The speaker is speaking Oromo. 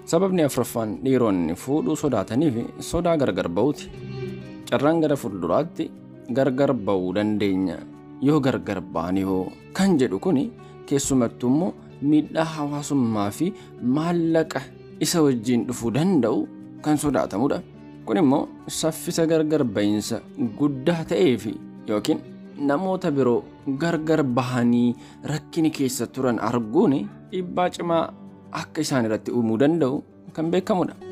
Sababni afuraffaan dhiironni fuudhuu sodaatanii fi sodaa gargar ba'uuti. Carraan gara fuulduraatti gargar ba'uu dandeenya yoo gargar baane hoo kan jedhu kun keessumattuu immoo miidhaa hawaasummaa fi maallaqa isa wajjin dhufuu danda'u kan sodaatamudha. Kun immoo saffisa gargar ba'iinsa guddaa ta'ee fi yookiin namoota biroo gargar bahanii rakkini keessa turan arguun dhiibbaa cimaa akka isaan irratti uumuu danda'u kan beekamudha.